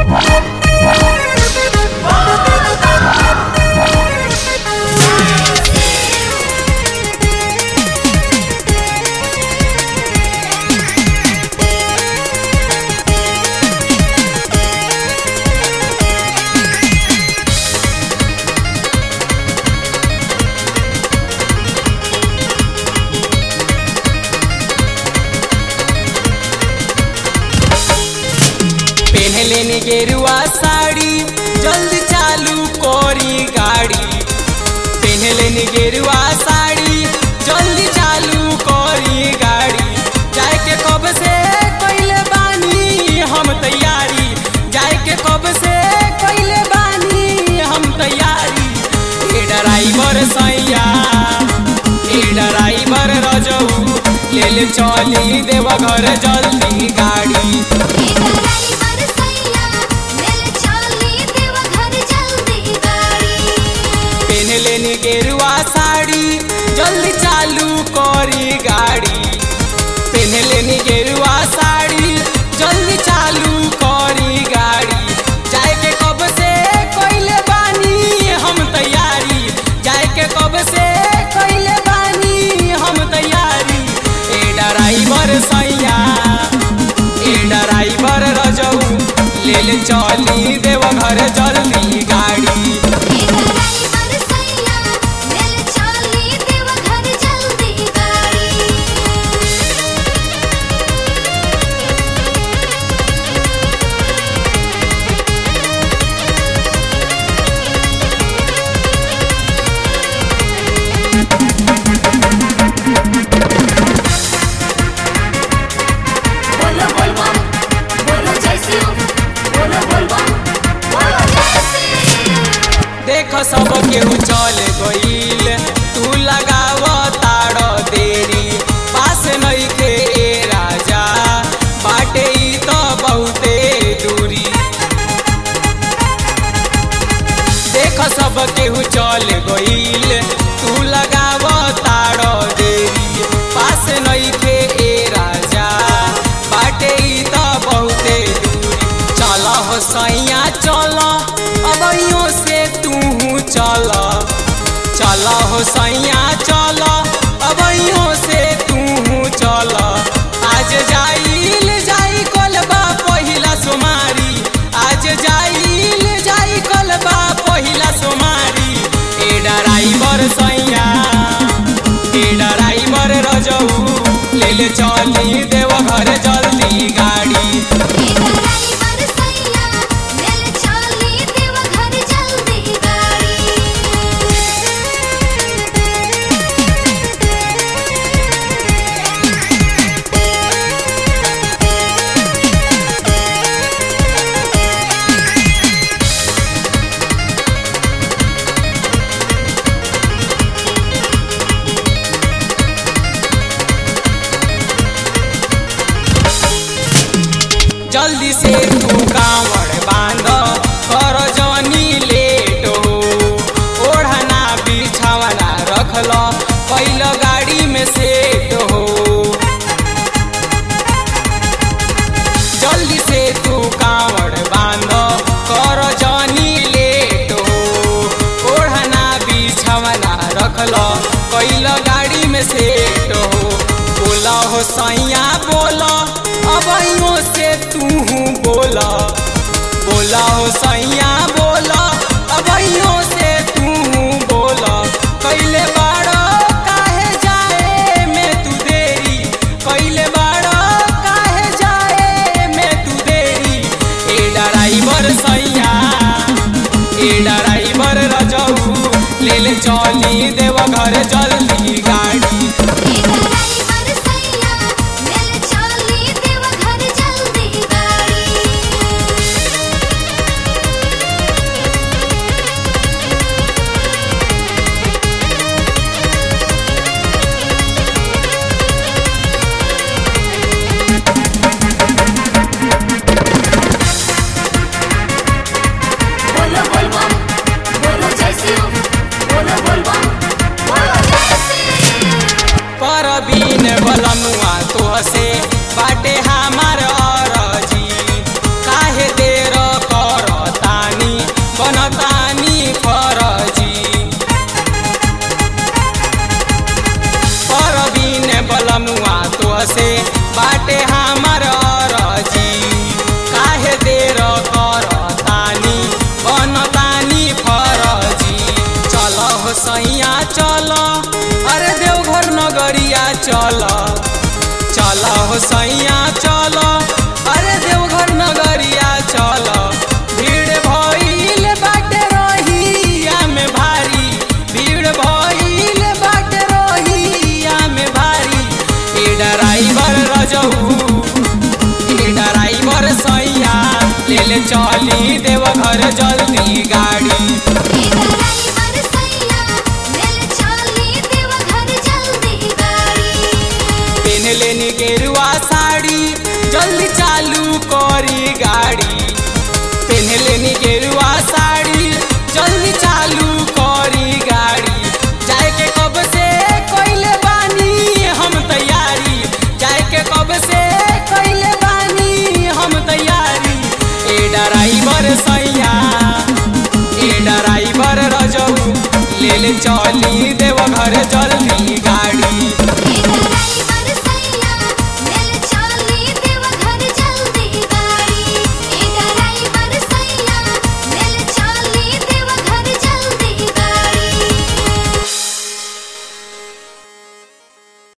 पहले ने गेरुआ साड़ी जल्दी चालू कोरी गाड़ी पहले ने गेरुआ साड़ी जल्दी चालू कोरी गाड़ी जाए के कब से कइले बानी हम तैयारी जाए के कब से कइले बानी हम तैयारी ए ड्राइवर सैया ए ड्राइवर रजऊ ले ले चली देव घर जल्दी गाड़ी ड्राइवर सैया ले चली देवघर जल्दी गाड़ी पहनले नी गेरुआ साड़ी जल्दी चालू करी गाड़ी पहनले नी गेरुआ साड़ी जल्दी चालू करी गाड़ी जाए के कब से कइले बानी हम तैयारी जाए के कब से कइले बानी हम तैयारी ए ड्राइवर सैया ए ड्राइवर रजऊ ले ले चली देव घर जल्दी गाड़ी ड्राइवर सैया ले चली देवघर जल्दी गाड़ी बोलो बोल बम बोलो जय शिव बोलो बोल बम बोलो जय शिव देख सब केहू चल गईल तू लगाव ताड़ देरी पास नइखे ए राजा बाटे ई तो बहुते दूरी देख सब केहू चल गईल तू लगाव ताड़ देरी पास नइखे ए राजा बाटे ई तो बहुते दूरी चल हो सैया चल अबैयों से तू चल चल हो सैया चल अबैयों से तू चल आज जाइल जाई कलबा पहिला सोमारी आज जाइल जाई कलबा पहिला सोमारी ए ड्राइवर सैया ए ड्राइवर रजऊ ले ले चली देव घर जल्दी गाड़ी ड्राइवर सैया ले चली देवघर जल्दी गाड़ी जल्दी से तू कांवड़ बांध कर जनी लेट हो ओढ़ना बिछावना रखल कैल गाड़ी में सेट हो जल्दी से तू कांवड़ बांध कर जनी लेट हो ओढ़ना बिछावना रखल कैल गाड़ी में सेट हो बोला हो सैया बोला अबैयों से तू बोला बोला हो सैया बोला अबैयों से तू बोला कैले बाड़ा काहे जाए में तू देरी कैले बाड़ा काहे जाए में तू देरी ए ड्राइवर सैया ए ड्राइवर रजऊ ले ले चली देव घर जल्दी गाड़ी ड्राइवर सैया ले चली देवघर जल्दी गाड़ी ले चली देव घर